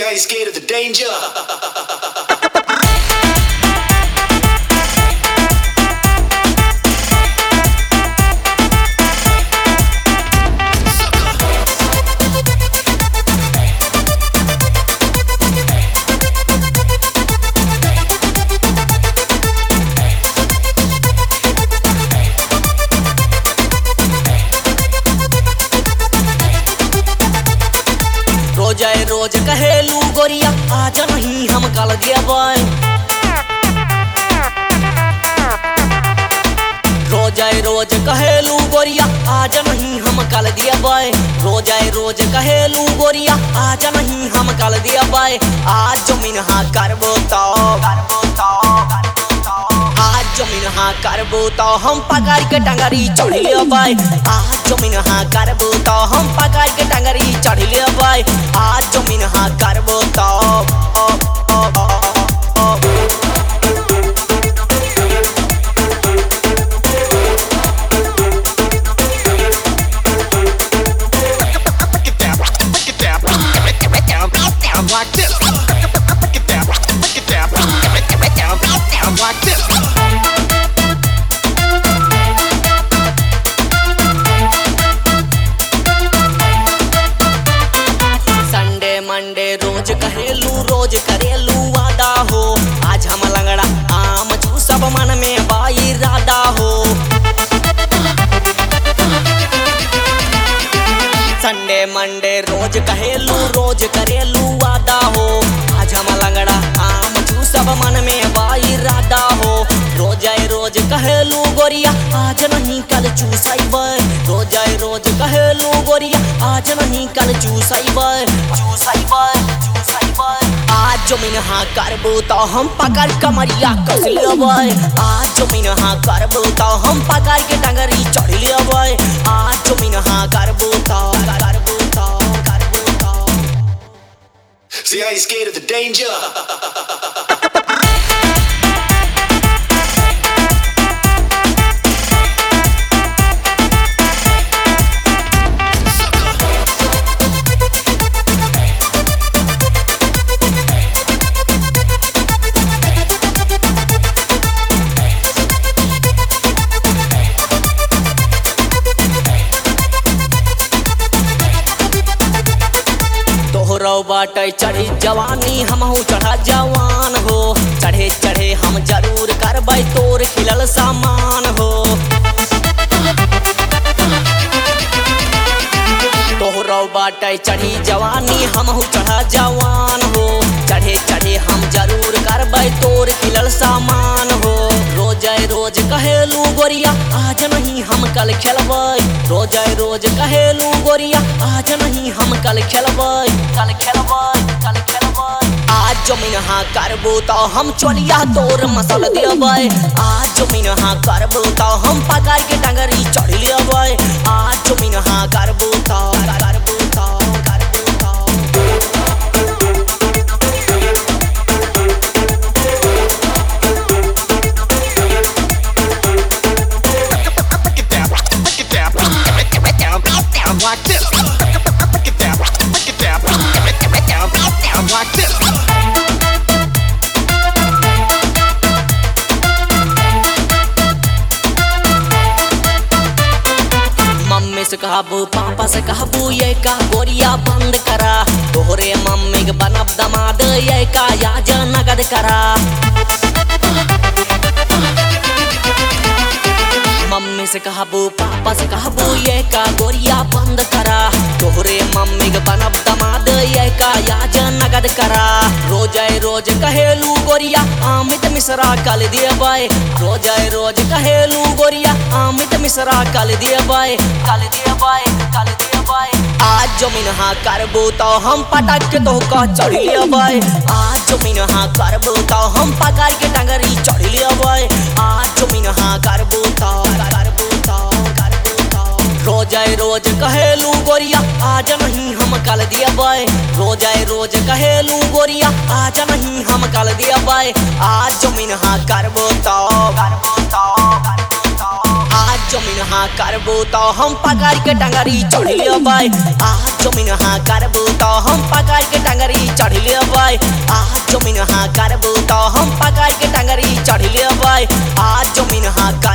See, I ain't scared of the danger. रोज आए रोज कहेलू गोरिया आज नहीं हम कल दिया बॉय रोज आए रोज कहेलू गोरिया आज नहीं हम कल दिया बॉय रोज आए रोज कहेलू गोरिया आज नहीं हम कल दिया बॉय आज जमीन हाँ करबो तो करबो तो आज जमीन हाँ करबो तो हम पकड़ के टंगरी चढ़ लियो बाय आज जमीन हाँ करबो तो हम पकड़ के टंगरी चढ़ लियो बाय आज जमीन हाँ करबो तो ओ, ओ, ओ, ओ, ओ। Break it down, break it down, break it down, down like this. Break it down, break it down, break it down, down like this. Sunday Monday रोज कहेलू रोज करेलू वादा हो आज हम लंगड़ा आम छू सब मन में बाई राधा हो संडे मंडे रोज कहेलू रोज करेलू वादा हो आज हम लंगड़ा आम छू सब मन में बाई राधा हो रोज आए रोज कहेलू गोरिया आज नहीं कल चूसाइब रोज आए रोज कहेलू गोरिया आज नहीं कल चूसाइब चूसाइब चूसाइब आज जमीन हाँ करबो तो हम पकड़ कमरिया कस लेबै आज जमीन हाँ करबो तो हम पकड़ के टंगरी चढ़ लेबै आज जमीन हाँ करबो तो करबो तो करबो तो See, I ain't scared of the danger. तोहरो बाटे चढ़ी जवानी हमहू चढ़ा जवान हो चढ़े चढ़े हम जरूर करबै तोर खिलल सामान हो तोहरो बाटे चढ़ी जवानी हमहू चढ़ा जवान हो चढ़े चढ़े हम जरूर करबै तोर खिलल सामान हो रोज आए रोज कहेलू गोरिया आज नहीं हम कल खेलबै रोज आए रोज कहेलू गोरिया आज नहीं हम कल खेलबै कल खेलबै कल खेलबै आज जमीन हाँ करबो तो हम चोलिया तोर मसल देबै आज जमीन हाँ करबो तो हम पकड़ के टंगरी चढ़ लेबै आज जमीन हाँ करबो तो करबो तो करबो तो Break it down, break it down, break it down, down like this. Break it down, break it down, break it down, down like this. Mummy से कहबू पापा से कहबू ये का गोरिया बंद करा तोहरे मम्मी के बनब दमाद ये का याज नगद करा मम्मी से कहबू पापा से कहबू ये का गोरिया बंद करा तोहरे मम्मी के बनब दमाद ये का याज नगद करा रोज आए रोज कहेलू गोरिया अमित मिश्रा कल देबै रोज आए रोज कहेलू गोरिया अमित मिश्रा कल देबै कल देबै कल देबै आज जमीन हाँ करबो तो हम पटक के तो का चढ़ लेबै आज जमीन हाँ करबो तो हम पकड़ के टंगरी चढ़ लेबै आज जमीन हाँ करबो तो करबो तो करबो तो रोज आए रोज कहेलू गोरिया आज नहीं हम कल देबै रोज आए रोज कहेलू गोरिया आज नहीं हम कल देबै आज जमीन हाँ करबो तो करबो तो करबो तो आज जमीन हाँ करबो तो हम पकड़ के टंगरी चढ़ लेबै आज जमीन हाँ करबू तो हम पकड़ के टंगरी चढ़ लेबै आज जमीन हाँ करबू तो हम पकड़ के टंगरी चढ़ लेबै आज जमीन हाँ कर